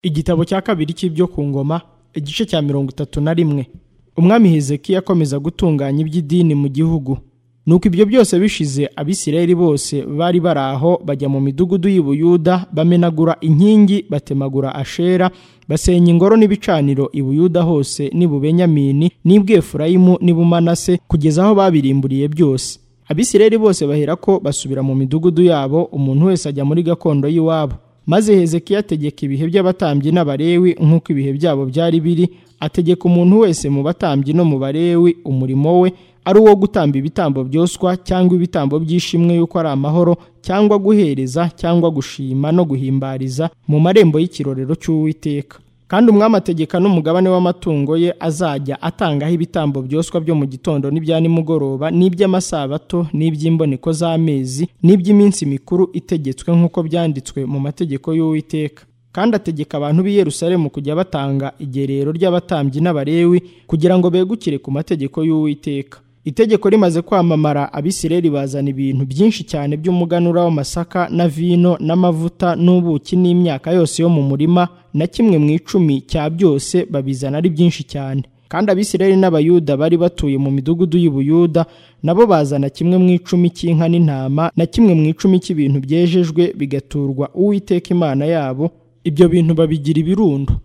igitabo cya kabiri cy'ibyo ku ngoma igice cya mirongo itatu na rimwe umwami hezekiya akomeza gutunganya iby'idini mu gihugu nuko ibyo byose bishize abisirayeli bose bari bari aho bajya mu midugudu y'i buyuda bamenagura inkingi batemagura ashera basenya ingoro n'ibicaniro i buyuda hose n'ibubenyamini n'ibwefurayimu n'ibumanase kugeza aho babirimburiye byose abisirayeli bose bahera ko basubira mu midugudu yabo umuntu wese ajya muri gakondo y'iwabo maze hezekiya ategeka ibihe by'abatambyi n'abarewi nk'uko ibihe byabo byari biri ategeka umuntu wese mu batambyi no mu barewi umurimo we ari uwo gutamba ibitambo byoswa cyangwa ibitambo by'ishimwe y'uko ari amahoro cyangwa guhereza cyangwa gushima no guhimbariza mu marembo y'ikirorero cy'uwiteka kandi umwami ategeka n'umugabane w'amatungo ye azajya atangaho ibitambo byoswa byo mu gitondo n'ibya nimugoroba n'iby'amasabato n'iby'imboneko z'amezi n'iby'iminsi mikuru itegetswe nk'uko byanditswe mu mategeko y'uwiteka kandi ategeka abantu b'i Yerusalemu kujya batanga igerero ry'abatambyi n'abarewi kugira ngo begukire ku mategeko y'uwiteka itegeko rimaze kwamamara abisireli bazana ibintu byinshi cyane by'umuganura w'amasaka na vino n'amavuta n'ubuki n'imyaka yose yo mu murima na kimwe mu icumi cya byose babizana ari byinshi cyane kandi abisireli n'abayuda bari batuye mu midugudu y'i Buyuda nabo bazana kimwe mu icumi cy'inka n'intama na kimwe mu icumi cy'ibintu byejejwe bigaturwa uwiteka imana yabo ibyo bintu babigira ibirundo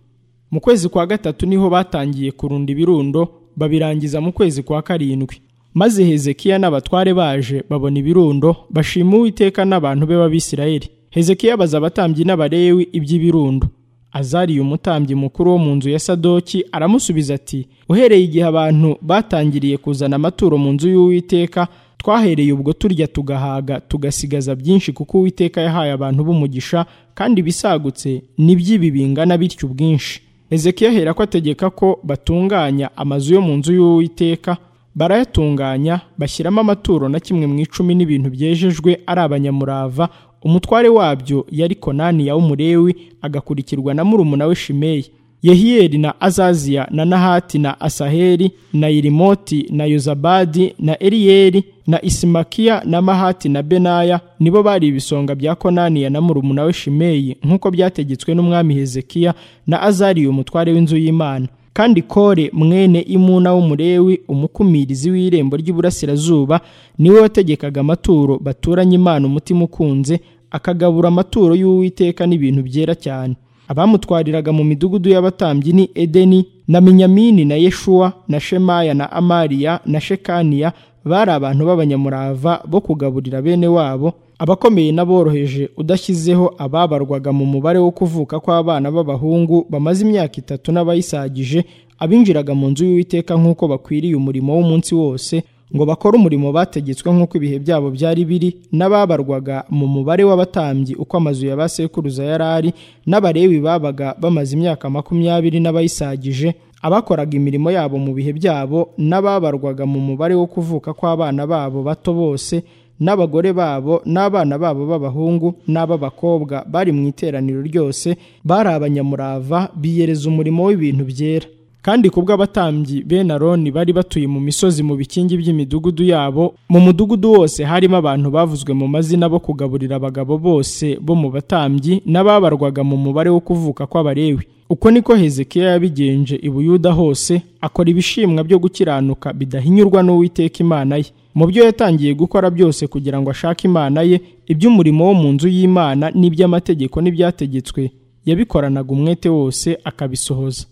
mu kwezi kwa gatatu niho batangiye kurunda ibirundo babirangiza mu kwezi kwa karindwi maze hezekiya n'abatware baje babona ibirundo bashima uwiteka n'abantu be b'abisirayeli hezekiya abaza abatambyi n'abarewi iby'ibirundo azariye umutambyi mukuru wo mu nzu ya sadoki aramusubiza ati uhereye igihe abantu batangiriye kuzana amaturo mu nzu y'uwiteka twahereye ubwo turya tugahaga tugasigaza byinshi kuko uwiteka yahaye abantu b'umugisha kandi ibisagutse ni by'ibi bingana bityo ubwinshi Ezekiya ahera ko ategeka ko batunganya amazu yo mu nzu y'uwiteka barayatunganya bashyiramo amaturo na kimwe mu icumi n'ibintu byejejwe ari abanyamurava umutware wabyo yari konani ya umurewi agakurikirwa na murumuna we shimeyi yehiyeli na azaziya na nahati na asaheli na irimoti na yozabadi na eriyeli na isimakiya na mahati na benaya nibo bari ibisonga bya konaniya na murumuna we shimeyi nk'uko byategetswe n'umwami hezekiya na azariya umutware w'inzu y'imana kandi kore mwene imuna w'umurewi umukumirizi w'irembo ry'iburasirazuba niwe wategekaga amaturo baturanye imana umutima ukunze akagabura amaturo y'uwiteka n'ibintu byera cyane abamutwariraga mu midugudu y'abatambyi ni edeni na minyamini na yeshuwa na shemaya na amariya na shekaniya bari abantu b'abanyamurava bo kugaburira bene wabo abakomeye n'aboroheje udashyizeho ababarwaga mu mubare wo kuvuka kw'abana b'abahungu bamaze imyaka itatu n'abayisagije abinjiraga mu nzu y'uwiteka nk'uko bakwiriye umurimo w'umunsi wose ngo bakore umurimo bategetswe nk'uko ibihe byabo byari biri n'ababarwaga mu mubare w'abatambyi uko amazu ya ba sekuruza yari ari n'abarewi babaga bamaze imyaka makumyabiri n'abayisagije abakoraga imirimo yabo mu bihe byabo n'ababarwaga mu mubare wo kuvuka kw'abana babo bato bose n'abagore babo n'abana babo b'abahungu n'ab'abakobwa bari mu iteraniro ryose bari abanyamurava biyereza umurimo w'ibintu byera kandi ku bw'abatambyi bene aroni bari batuye mu misozi mu bikingi by'imidugudu yabo mu mudugudu wose harimo abantu bavuzwe mu mazina bo kugaburira abagabo bose bo mu batambyi n'ababarwaga mu mubare wo kuvuka kw'abarewi uko niko hezekiya yabigenje i buyuda hose akora ibishimwa byo gukiranuka bidahinyurwa n'uwiteka imana ye mu byo yatangiye gukora byose kugira ngo ashake imana ye iby'umurimo wo mu nzu y'imana n'iby'amategeko n'ibyategetswe yabikoranaga umwete wose akabisohoza